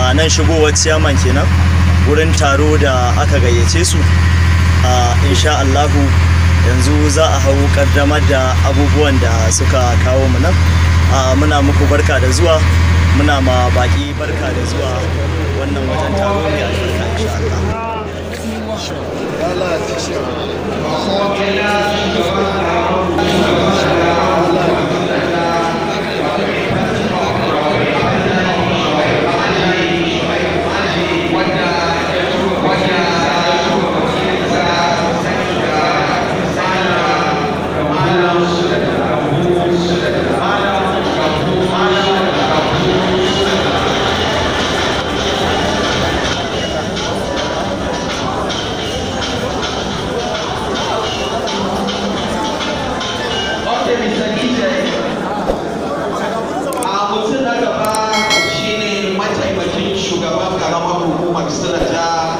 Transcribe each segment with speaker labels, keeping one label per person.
Speaker 1: a nan shigowar ciyaman kenan wurin taro da aka gayyace su a insha Allahu yanzu za a hau kaddamar da abubuwan da suka kawo mu nan a muna muku barka da zuwa muna ma baki barka da zuwa wannan wajen taro mai albarka insha Allah
Speaker 2: Okay, Mr. DJ. A mutum na gaba shine mataimakin shugaban karamar hukumar Sinaja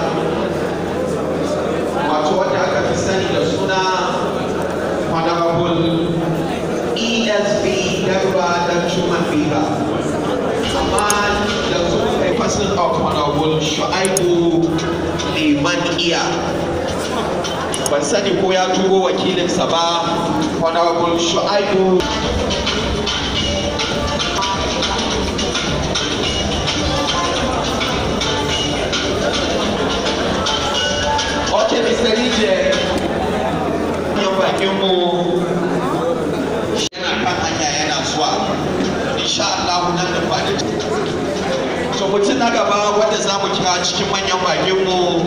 Speaker 2: wato wanda aka fi sani da suna Honorable ESB Garba dan Chuman Biba. Amma yanzu a person of Honorable Shu'aibu Liman Iya. ban sani ko ya turo wakilinsa ba honorable shu'aibu ok mr dj yan bakinmu yana kan hanya yana zuwa insha Allah nan da kwanaki to mutum na gaba wanda za mu kira cikin manyan bakinmu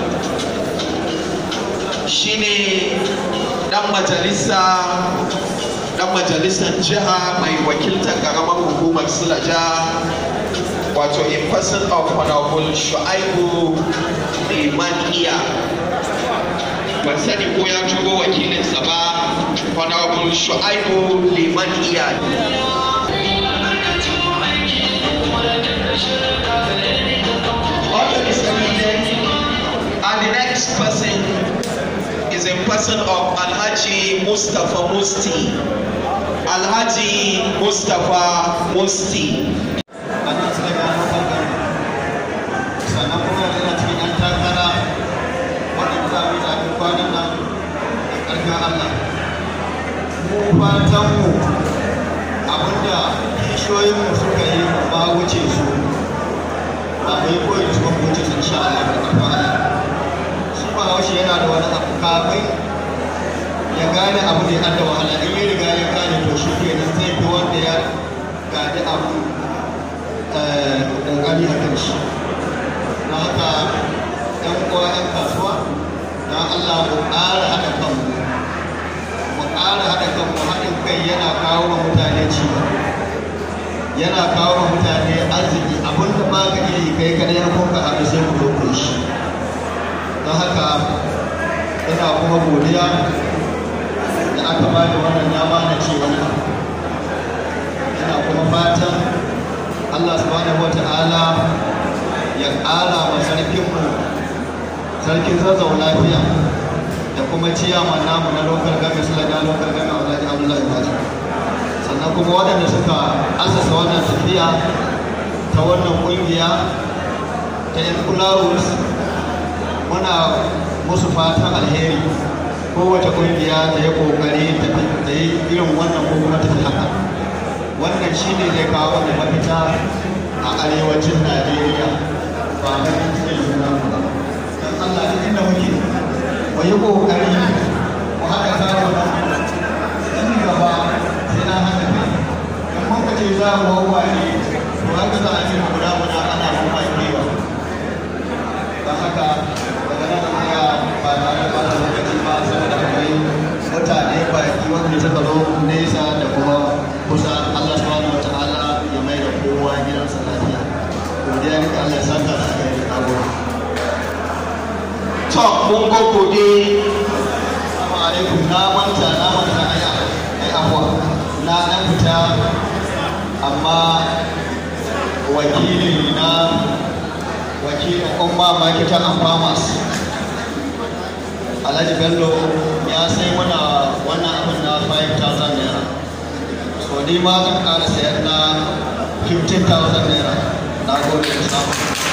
Speaker 2: shine dan majalisa dan majalisar jiha mai wakiltar karamar hukumar silaja wato in person of honorable shu'aibu liman iya ban sani ko ya turo wakilinsa ba honorable shu'aibu liman iya Okay, Mr. President. And the next person is in person of Alhaji Mustafa Musti. Alhaji Mustafa Musti.
Speaker 3: wannan suka gano bangare sannan kuma yanzu na cikin yan takara waɗanda za mu yi zaɓen kwanan nan da ƙarfin Allah mu fatanmu abinda kishiyoyinmu suka yi ba wuce su ba mu yi koyi su ba mu wuce su sha Allah da ƙarfin Allah shi ba haushe yana da wani abu kafin ya gane abu da ya da wahala in ya riga ya gane to shi kenan zai fi wanda ya gane abu ƙoƙari a kan shi na haka ‘yan uwa ‘yan kasuwa na Allah mu ƙara haɗa kanmu mu ƙara haɗa kanmu haɗin kai yana kawo wa mutane cigaba yana kawo wa mutane arziki abinda ba ka iya yi kai kadai ya kuka haɗu sai ku zo ku yi shi don haka ina kuma godiya da aka ba da wannan dama na ce wani abu ina kuma fatan Allah subhanahu wa ta'ala ya ƙara wa sarkinmu sarkin zazzau lafiya da kuma ciyaman namu na lokal game su laga lokal game a wajen Abdullahi Baji sannan kuma waɗanda suka asasa wannan tafiya ta wannan ƙungiya ta yan kulawus muna musu fatan alheri kowace ƙungiya ta yi ƙoƙari ta yi irin wannan ko kuma ta fi haka wannan shi ne zai kawo da mafita a arewacin najeriya ba na cikin juna ba don allah duk inda muke mu yi kokari mu haɗa kawo nan gaba sai na haɗa kai in muka ce za mu wawa ne to haka za a ce mu guda guda ana kuma kewa don haka daga nan tsaya ba tare da ɓata lokaci ba saboda akwai mutane baki wanda suka zo nesa da kuma kusa Allah subhanahu wa ta'ala ya mai da kowa gidansa lafiya godiya ne ga Allah ya saka da aka yi da gode
Speaker 2: To, mun gogode
Speaker 3: Assalamu alaikum na manta na manta ai ai afwa na dan fita amma wakili na wakilin umma marketer and farmers Alhaji Bello ya sai mana wannan abin na 5,000 naira so ni ma zan ƙara sayar na 15,000 naira na gode da samu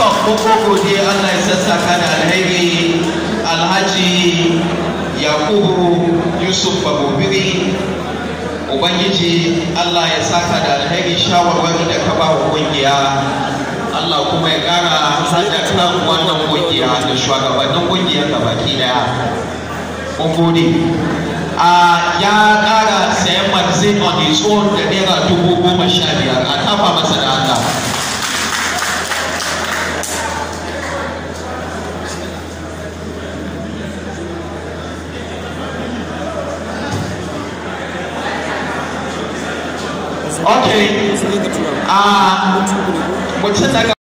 Speaker 2: to mun gode Allah ya sassaka da alheri alhaji yakubu yusuf babobiri ubangiji Allah ya saka da alheri shawarwari da ka ba wa kungiya Allah kuma ya kara hada kan wannan kungiya da shugabannin kungiyar baki daya mun gode a ya kara sayan magazine on his own da naira dubu goma sha biyar a tafa masa da Allah Okay. Ah, mutum daga